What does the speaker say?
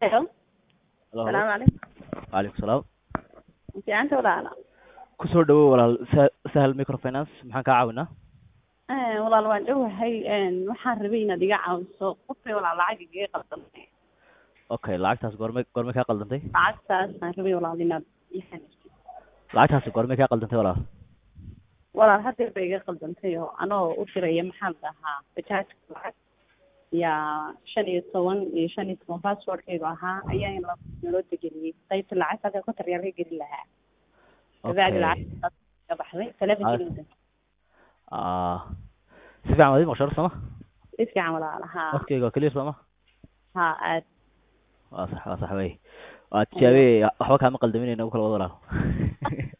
Hello. Hello, hello. Salaamu calaykum. Waalaikum salaam. Fiicanta walaala. Kusoo dhawow walaal Sa- Sahal Microfinance maxaan kaa caawinaa? Eh, walaal waan dhowahay een waxaan rabay inaad iga caawiso qofkay walaal lacag igaga qaldanay Okay, lacagtaas goorme goorme kaa qaldantay? lacagtaas aan rabay walaal inaad ii xaniiftid Lacagtaasi goorme kaa qaldantay walaal? walaal haddeer bay iga qaldantay oo anoo u diraya maxaa la dhahaa bajaajka lacag yaa shan iyo toban iyo shan iyo toban passwordkaygu ahaa ayaa in la naloo degeliyey qaybta lacagta halka kontar yaa laga gelin lahaa kabacdi Okay. lacagtaas ka baxday telefonkiina Ah, si fiican waad ii maqashay horta sooma? si fiican walaal haa Codkayga waa clear sooma? haa aad Waa sax waa sax wey. Waa tijaabiyey waxba kaama qaldamin inagu kala wada walaal.